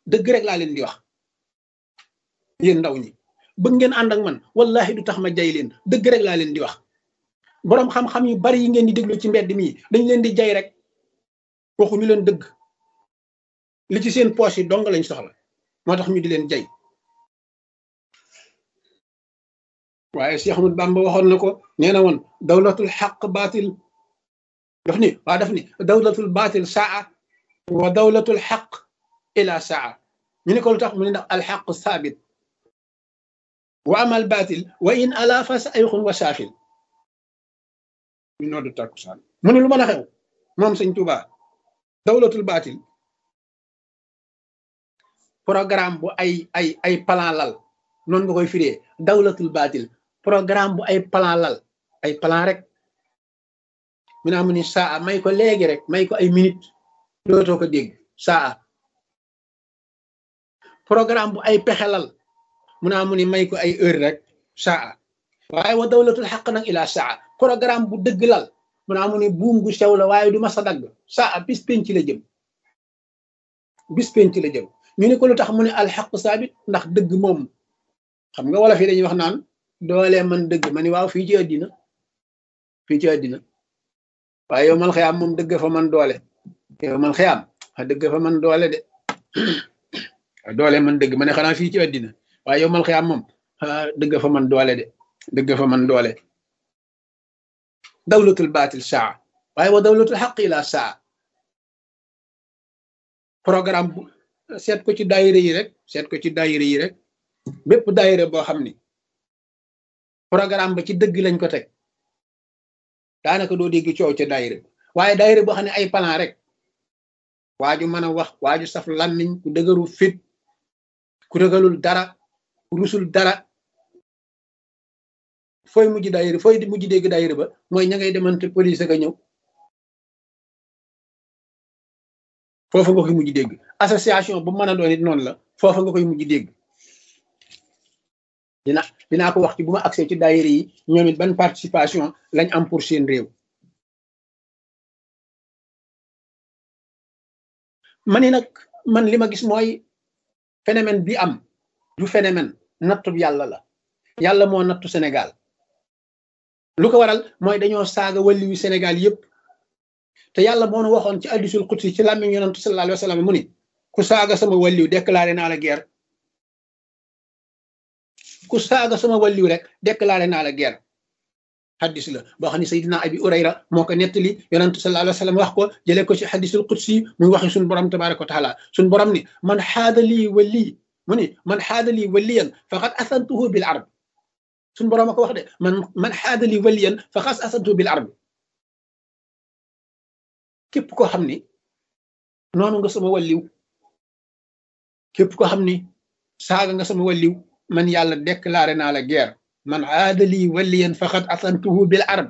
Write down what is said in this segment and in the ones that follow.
dëgg rek laa leen di wax yéen ndaw ñi bëgg ngeen ànd ak man wallahi du tax ma jay leen dëgg rek laa leen di wax boroom xam-xam yu bari yi ngeen di déglu ci mbedd mi dañ leen di jay rek waxuñu leen dëgg li ci seen poche yi dong lañ soxla moo tax ñu di leen jay waaye Cheikh Ahmad Bamba waxoon na ko nee na woon dawlatul xaq baatil daf ni waa daf ni dawlatul baatil saa wa dawlatul xaq ila saa ñu ne ko lu tax mu ne ndax alxaq saabit wa amal baatil wa in ala fa sayxun wa saafil ñu noddu takkusaan mu ne lu mën a xew moom sëñ Tuuba dawlatul baatil programme bu ay ay ay plan lal noonu nga koy firee dawlatul baatil programme bu ay plan lal ay plan rek mu naa mu ni saa may ko léegi rek may ko ay minute dootoo ko dégg saa programme bu ay pexe lal mu naa mu ni may ko ay heure rek saa waaye wa dawlatul xaq nag ila saa programme bu dëgg lal mu naa mu ni buum gu sew la waaye du ma sa dagg saa bis penc la jëm bis penc la jëm ñu ne ko lu tax mu ne alxaq saabit ndax dëgg moom xam nga wala fii dañuy wax naan doole man dëgg ma ni waaw fii ci àddina fii ci àddina waaye yow mal xëyaam moom dëgg fa man doole yow mal xëyaam a dëgg fa man doole de doole man dëgg ma ne xanaa fii ci àddina waaye yow mal xëyaam moom dëgg fa man doole de dëgg fa man doole dawlatul baatil saa waaye wa dawlatul xaq ila saa programme bu seet ko ci daayira yi rek seet ko ci daayira yi rek bépp daayira boo xam ni programme ba ci dëgg lañ ko teg daanaka doo dégg coow ca daayira waaye daayira boo xam ne ay plan rek waaju mën a wax waaju saf làmmiñ ku dëgëru fit ku ragalul dara ku rusul dara fooy mujj daayira fooy mujj dégg daayira ba mooy ña ngay demante police ka ñëw foofa nga koy mujj dégg association bu mën a doon it noonu la foofa nga koy mujj dégg dina dinaa ko wax ci bu ma accès ci daayira yi ñoom it ban participation lañ am pour seen réew ma ni nag man li ma gis mooy phénomène bi am du phénomène nattu yàlla la yàlla moo nattu Sénégal lu ko waral mooy dañoo saaga wàlli yu Sénégal yépp te yàlla moo nu waxoon ci hadiisul qudsi ci làmmiñ yonent sallallahu alayhi wa sallam mu ni ku saaga sama wàlliw déclaré naa la guerre ku saaga sama wàlliw rek déclaré naa la guerre xaddis la boo xam ne Seydina Abi Urayra moo ko nettali yonent sallallahu alayhi wa sallam wax ko jëlee ko ci hadiisul qudsi muy waxi suñu borom tabaraka wa taala suñu borom ni man xaada lii wali mu ni man xaada lii waliyan faqad asantuhu bil arb suñu borom a ko wax de man man xaada lii waliyan faqad asantuhu bil arb képp koo xam ni noonu nga sama walliw képp koo xam ni saaga nga sama walliw man yàlla déclaré naa la guerre man aadali waliyan faqad asantuhu bil arab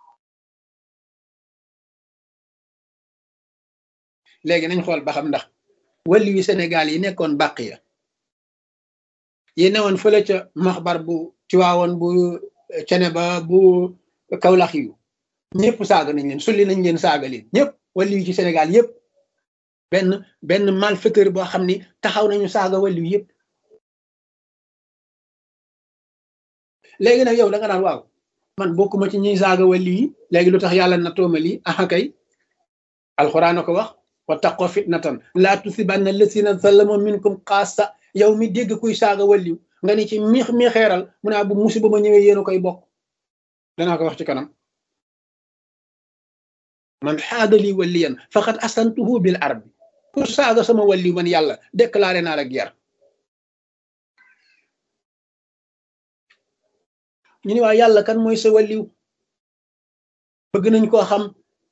léegi nañ xool ba xam ndax walliw yi Sénégal yi nekkoon bàq ya yi newoon fële ca maxbar bu Tiwaawoon bu cene ba bu Kawlax yu ñëpp saaga nañ leen sulli nañ leen saaga leen ñëpp walliw yi ci Sénégal yëpp benn benn malfaiteur boo xam ni taxaw nañu saaga walliw yëpp léegi nag yow da nga naan waaw man bokkuma ci ñiy saaga walliw yi léegi lu tax yàlla na tooma lii aha kay alxuraan a ko wax wa taqoo fitnatan laa tusibanna lasina zalamu minkum xaasa yow mi dégg kuy saaga walliw nga ni ci miix mi xeeral mu naa bu musiba ma ñëwee yéen a koy bokk danaa ko wax ci kanam man xaadali waliyan faqad asantuhu bil arbi ku saaga sama walliw man yàlla déclaré naa la guerre ñu ni waa yàlla kan mooy sa walliw bëgg nañ koo xam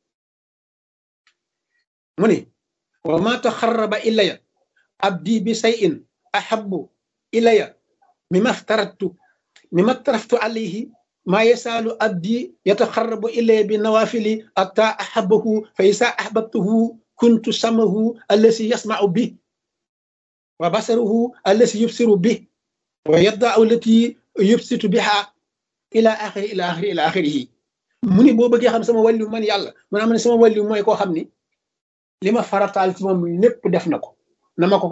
mu ni wa ma taxarraba ilaya abdi bi sayin ahabbu ilaya mima aftaratu mima aftaraftu alayhi ma yasaalu abdi yataxarrabu ilaya bi nawafili atta ahabahu fa isa ahbabtuhu kuntu samahu allasi yasmau bi wa basaruhu allasi yubsiru bi wa yaddau allati yubsitu biha ila axiri ila axiri ila axirihi mu ni boo bëggee xam sama wàlliw man yàlla mu naa ma ne sama wàlliw mooy koo xam ni li ma farataal ci moom lépp def na ko na ma ko